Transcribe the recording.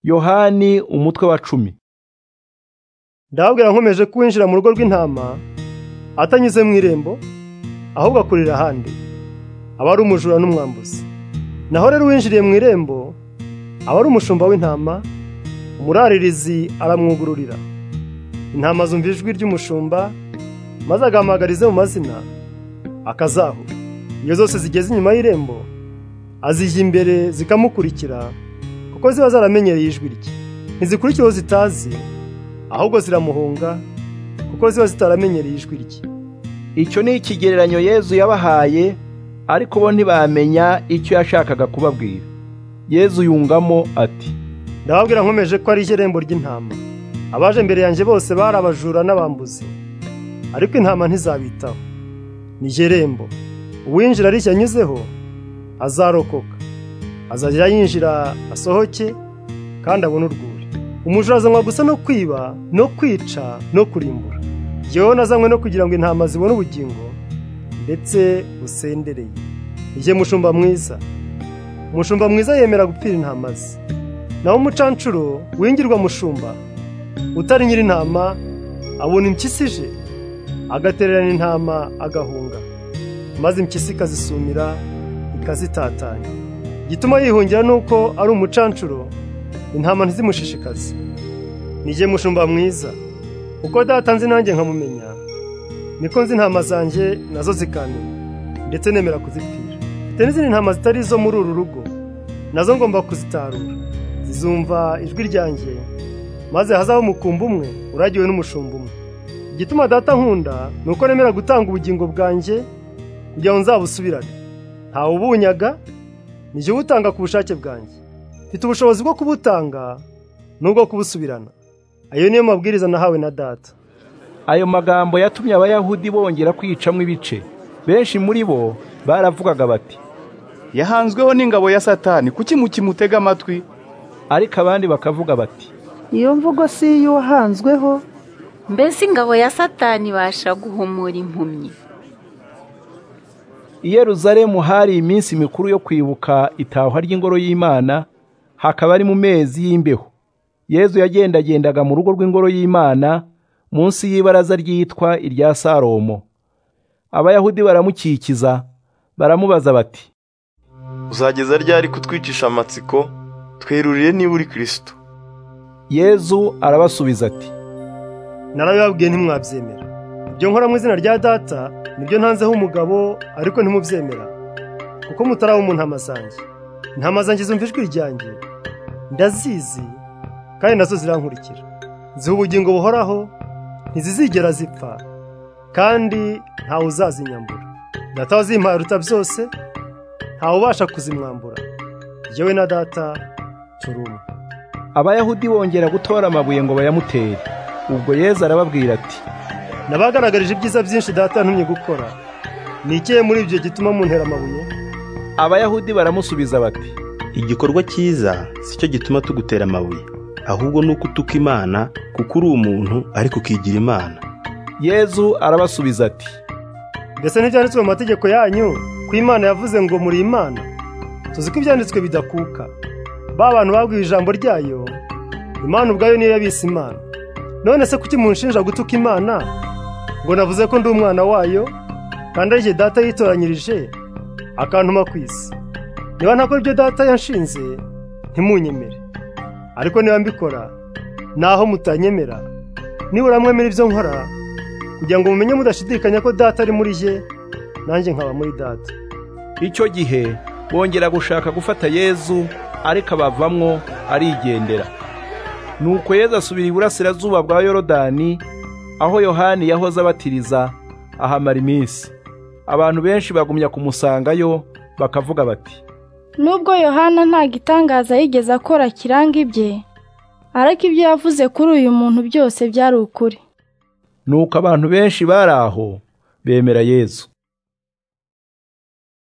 yohani umutwe wa cumi ndababwira nkomeje kuwinjira mu rugo rw'intama atanyuze mu irembo ahubwo akurira ahandi aba ari umujura n'umwambuzi naho rero uwinjiriye mu irembo aba ari umushumba w'intama umuraririzi aramwugururira intama zumva ijwi ry'umushumba maze agahamagarize mu mazina akazahura iyo zose zigeze inyuma y'irembo azijya imbere zikamukurikira kuko ziba zaramenyereye ijwi rye ntizikurikira uwo zitazi ahubwo ziramuhunga kuko ziba zitaramenyereye ijwi rye icyo ni ikigereranyo yezu yabahaye ariko bo ntibamenya icyo yashakaga kubabwira yezu yungamo ati ndababwira nkomeje ko ari irembo ry'intama abaje imbere yanjye bose bari abajura n'abambuzi ariko intama ntizabitaho ni irembo uwinjira arishya anyuzeho azarokoka azajya yinjira asohoke kandi abone urwuri umujura azanywa gusa no kwiba no kwica no kurimbura yewe nazanywe no kugira ngo intama zibone ubugingo ndetse busendereye igihe mushumba mwiza umushumba mwiza yemera gupfira intama ze naho umucanshuro wingirwa mushumba utari nyir'intama abona impyisi ije agatererana intama agahunga maze impyisi ikazisumira ikazitatanya igituma yihungira ni uko ari umucanshuro intama ntizimushishikaze nige mushumba mwiza uko datanze nanjye nkamumenya niko nzi intama zanjye nazo zikamenya ndetse nemera kuzipfira mfite n'izindi ntama zitari izo muri uru rugo nazo ngomba kuzitarura zizumva ijwi ryanjye maze hazaho umukumbi umwe uragiwe n'umushumba umwe igituma data nkunda ni uko nemera gutanga ubugingo bwanjye kugira ngo nzabusubirane ntawe ubunyaga nijye ubutanga ku bushake bwanjye mfite ubushobozi bwo kubutanga n'ubwo kubusubirana ayo niyo mabwiriza nahawe na data ayo magambo yatumye abayahudi bongera kwicamo ibice benshi muri bo baravugaga bati yahanzweho n'ingabo ya satani kuki mukimutega amatwi ariko abandi bakavuga bati iyo mvugo si iy'uwahanzweho mbese ingabo ya satani ibasha guhumura impumyi i Yeruzalemu hari iminsi mikuru yo kwibuka itahwa ry'ingoro y'imana hakaba ari mu mezi y'imbeho yezu yagendagendaga mu rugo rw'ingoro y'imana munsi y'ibaraza ryitwa irya salomo abayahudi baramukikiza baramubaza bati uzageza ryari kutwicisha amatsiko twerurire niba uri kirisito yezu arabasubiza ati narabibabwiye ntimwabyemera ibyo nkora mu izina rya data nibyo ntanzeho umugabo ariko ntimubyemera kuko mutaraba mu ntama zanjye intama zanjye zumva ijwi ryanjye ndazizi kandi nazo zirankurikira ziha ubugingo buhoraho ntizizigera zipfa kandi ntawe uzazinyambura data wazimpaye aruta byose ntawe ubasha kuzimwambura yewe na data turi umwe abayahudi bongera gutora amabuye ngo bayamutere ubwo yezu arababwira ati nabagaragarije ibyiza byinshi data yantumye gukora ni ikihe muri ibyo gituma muntera amabuye abayahudi baramusubiza bati igikorwa cyiza si cyo gituma tugutera amabuye ahubwo ni uko utuka imana kuko uri umuntu ariko ukigira imana yezu arabasubiza ati mbese ntibyanditswe mu mategeko yanyu ko imana yavuze ngo muri imana tuzi ko ibyanditswe bidakuka ba bantu babwiye ijambo ryayo imana ubwayo niyo yabise imana none se kuki munshinja gutuka imana ngo navuze ko ndi umwana wayo kandi ari igihe data yitoranyirije akantuma ku isi niba ntakora ibyo data yanshinze ntimunyemere ariko niba mbikora naho mutanyemera nibura mwemera ibyo nkora kugira ngo mumenye mudashidikanya ko data ari muri ye nanjye nkaba muri data icyo gihe bongera gushaka gufata yezu ariko abavamwo arigendera nuko yezu asubira iburasirazuba bwa yorodani aho yohani yahoze abatiriza ahamara iminsi abantu benshi bagumya kumusangayo bakavuga bati nubwo yohana nta gitangaza yigeze akora kiranga ibye ariko ibyo yavuze kuri uyu muntu byose byari ukuri nuko abantu benshi bari aho bemera yezu